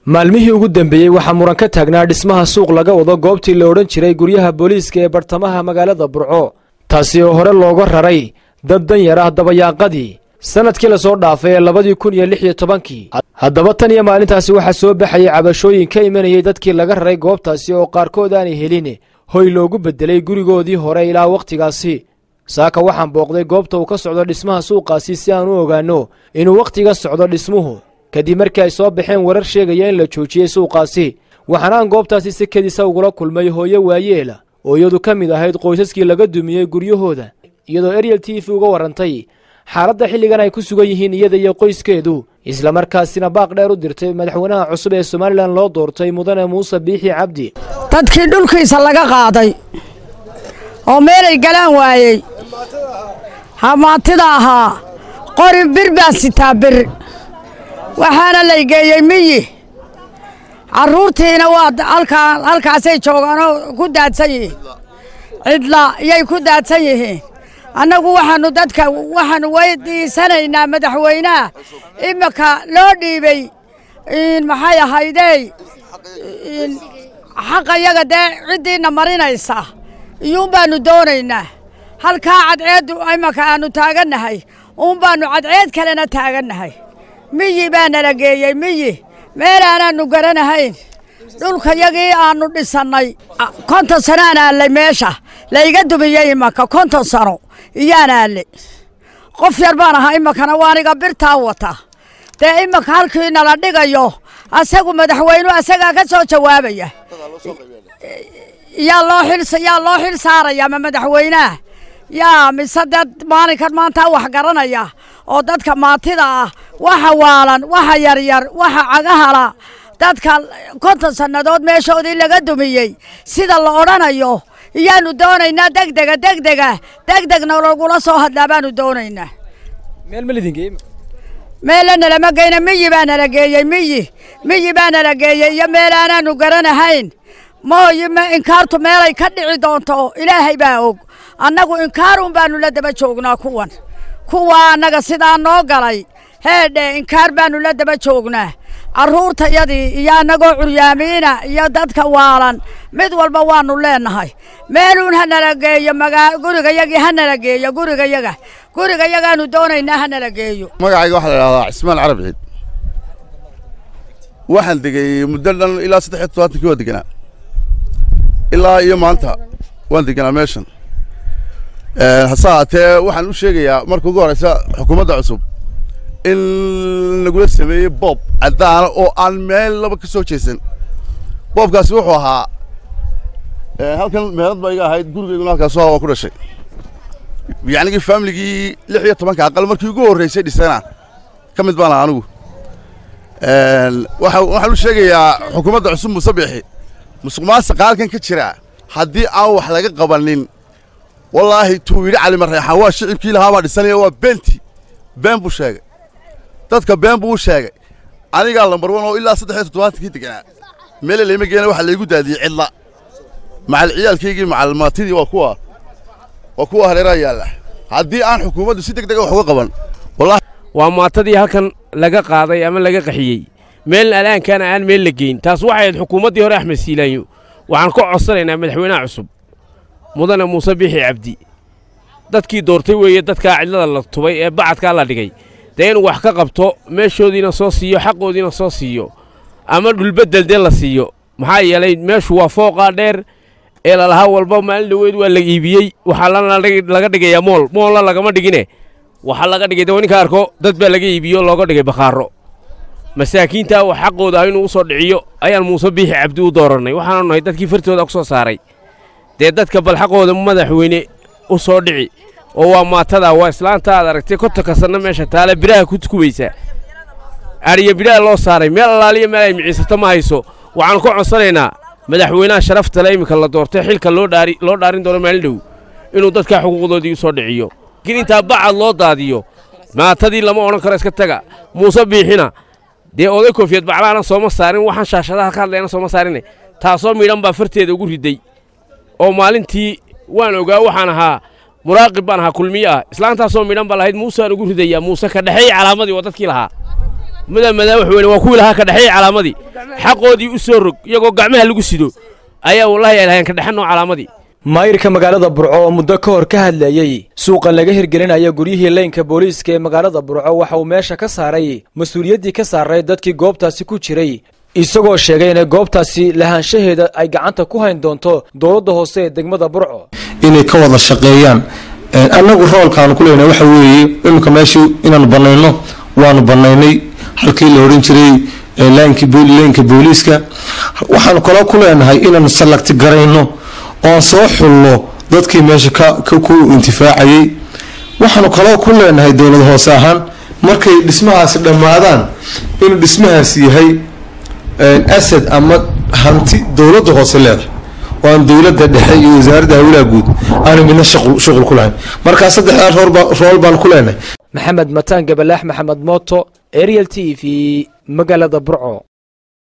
maalmihii ugu dambeeyey waxaa muran ka taagnaa dhismaha suuq laga wado goobtii la odhan jiray guryaha booliiska ee bartamaha magaalada burco taasi oo hore looga raray dad danyar ah dabayaaqadii sannadkii lasoo dhaafay ee labadii kun iyo lix iyo tobankii haddaba tan iyo maalintaasi waxaa soo baxayay cabashooyin ka imanayay dadkii laga raray goobtaasi oo qaarkood aanay helin hoy loogu beddelay gurigoodii hore ilaa wakhtigaasi saaka waxaan booqday goobta uu ka socdo dhismaha suuqaasi si aan u ogaanno inuu wakhtiga socdo dhismuhu kadib markii ay soo baxeen warar sheegaya in la joojiyey suuqaasi waxaanaan goobtaasi si kedisa ugula kulmay hooyo waayeela oo iyadu ka mid ahayd qoysaskii laga dumiyey guryahooda iyadoo eryel t v uga warrantay xaaladda xilligan ay ku sugan yihiin iyada iyo qoyskeedu islamarkaasina baaq dheer u dirtay madaxweynaha cusub ee somalilan loo doortay mudane muuse biixi cabdi dadkii dhulkiisa laga qaaday oo meelay galaan waayey hamaatida ahaa qori bir baan sitaa bir waxaana laygeeyey miyi carruurtiina waa halkaa halkaasay joogaanoo ku daadsan yihiin cidla yay ku daadsan yihiin annagu waxaannu dadka waxaannu weydiisanaynaa madaxweynaha iminka loo dhiibey maxay ahaydey xaqa yaga dee ciddiinna marinaysa iyuun baannu doonaynaa halkaa cadceeddu imanka aannu taagannahay uun baannu cadceed kalena taagannahay miyi baa nala geeyey miyi meel aanaannu garanahayn dhulkayagii aannu dhisannay konton sano aan aallay meesha layga dumiyey imanka konton sano iyaan aallay qof yar baan ahaa imankana waaniga birtaa wata dee imanka halkii nala dhigayo asagu madaxweynu asagaa ka soo jawaabaya yaa loo xil yaa loo xil saaraya ma madaxweynaha yaa mise dad maalinkan maanta wax garanaya oo dadka maatida ah waxa waalan waxa yaryar waxa cagahala dadka konton sannadood meeshoodii laga dumiyey sida la odhanayo iyaannu doonaynaa degdega degdega degdegna lagula soo hadlaa baannu doonaynaa meella nalama geyna miyi baa nala geeyey miyi miyi baa nala geeyey iyo meel aanaannu garanahayn mooyi inkaartu meelay ka dhici doonto ilaahay baa og annagu inkaarun baannu la daba joognaa kuwan kuwaa annaga sidaa noo galay heedhe inkaar baannu la daba joognaa carruurtayadii iyo annagoo curyaamiina iyo dadka waalan mid walba waannu leennahay meeluun ha nala geeyo magaa gurigayagii ha nala geeyo gurigayaga gurigayagaannu doonaynaa ha nala geeyo magacayga waxaa la idhahdaa cismaan carab ciid waxaan degay muddo dhan ilaa saddex iyo todobaatankii waa deganaa ilaa iyo maanta waan deganaa meeshan hase haatee waxaan u sheegayaa marka ugu horeysa xukuumadda cusub in lagula sameeyey boob caddaana oo aan meel laba ka soo jeesan boobkaasi wuxuu ahaa halkan meelad ba iga ahayd gurigayguna halkaas waa ku dhashay yacnigii faamiligii lix iyo tobanka aqal markii ugu horreysay dhisana ka mid baan aha anigu waxaan u sheegayaa xukuumadda cusub muuse biixi musuq maasiqa halkan ka jira haddii aan wax laga qabanin wallaahi tuu yidhi cali marreexaan waa shicibkii lahaabaa dhisanaya waa beenti been buu sheegay dadka been buu u sheegay anigaa lambar wan oo ilaa saddex iyo toddobaatankii deganaa meele layma geena waxaa laygu daadiyey cidla macal ciyaalkaygii macal maatidii waa kuwa waa kuwa hareeraha yaalla haddii aan xukuumaddu si deg dega wax uga qaban wallahi waa maatadii halkan laga qaaday ama laga qaxiyey meel alaankana aan meel la geyn taas waxay ahayd xukuumaddii hore axmed siilaanyo waxaan ka codsanaynaa madaxweynaha cusub mudane muuse biixi cabdi dadkii doortay weeye dadkaa cidlada la tubay ee bacadkaa la dhigay dee inuu wax ka qabto meeshoodiina soo siiyo xaqoodiina soo siiyo ama dhulbeddel dee la siiyo maxaa yeelay meeshu waa fooqaa dheer ee lalahaa walba maalin dhaweyd waa la iibiyey waxaa laga dhigayaa mool moolla lagama dhigine waxaa laga dhigay de ninka arko dad baa laga iibiyo looga dhigay bakhaaro masaakiintaa wax xaqooda ah inuu u soo dhiciyo ayaan muuse biixi cabdi u doorannay waxaanu nahay dadkii fartooda ku soo saaray dee dadka bal xaqooda madaxweyne u soo dhici oo waa maatada waa islaanta aad aragtay kontonka sanno meesha taale biraha ku kubaysa adhiyo bidhaha loo saaray meel allaaliya meel ay miciisato ma hayso waxaanu ka codsanaynaa madaxweynaha sharaftale iminka la doortay xilka loo dhaarin doono maalin dhow inuu dadkaa xuquuqdoodii u soo dhiciyo laakiin intaa bacad loo daadiyo maatadii lama odhan karo iska taga muuse biixina dee oday koofiyad baclaana sooma saarin waxaan shaashadaha ka hadlayana sooma saarine taasoo midhan baa farteeda ugu riday oo maalintii waan ogaa waxaan ahaa muraaqib baan ahaa kulmiye ah islaantaasoo midhan baa lahayd muusaan ugu ridayaa muuse ka dhexeey calaamadii waa dadkii lahaa mudan madaxweyne waa kuwii lahaa ka dhexeeyey calaamadii xaqoodii u soo rog iyagoo gacmaha lagu sido ayaa wallahi ay lahayn ka dhexanoo calaamadii maayirka magaalada burco oo muddo ka hor ka hadlayey suuqan laga hirgelinaya guryihii leynka booliiska ee magaalada burco waxa uu meesha ka saaray mas-uuliyaddii ka saaray dadkii goobtaasi ku jiray isagoo sheegay inay goobtaasi lahaanshaheeda ay gacanta ku hayn doonto dowladda hoose ee degmada burco inay ka wada shaqeeyaan annagu roolkaanu ku leenahay waxa weeye iminka meeshii inaanu banayno waanu banaynay halkii la odhan jiray leenka booliiska waxaanu kaloo ku leenahay inaanu salagti garayno oon soo xulno dadkii meesha ku intifaacayay waxaanu kaloo ku leenahay dowlad hoose ahaan markay dhismahaasi dhammaadaan inuu dhismahaasi yahay asad ama hanti dowladda hoose leedahay oo aan dowladda dhexe iyo wasaaradda hawlaha guud aanu midna shuqul ku lahayn markaa saddexdaa rool baan ku leenahay maxamed mataan gabalaax maxamed mooto ariel t v magaalada burco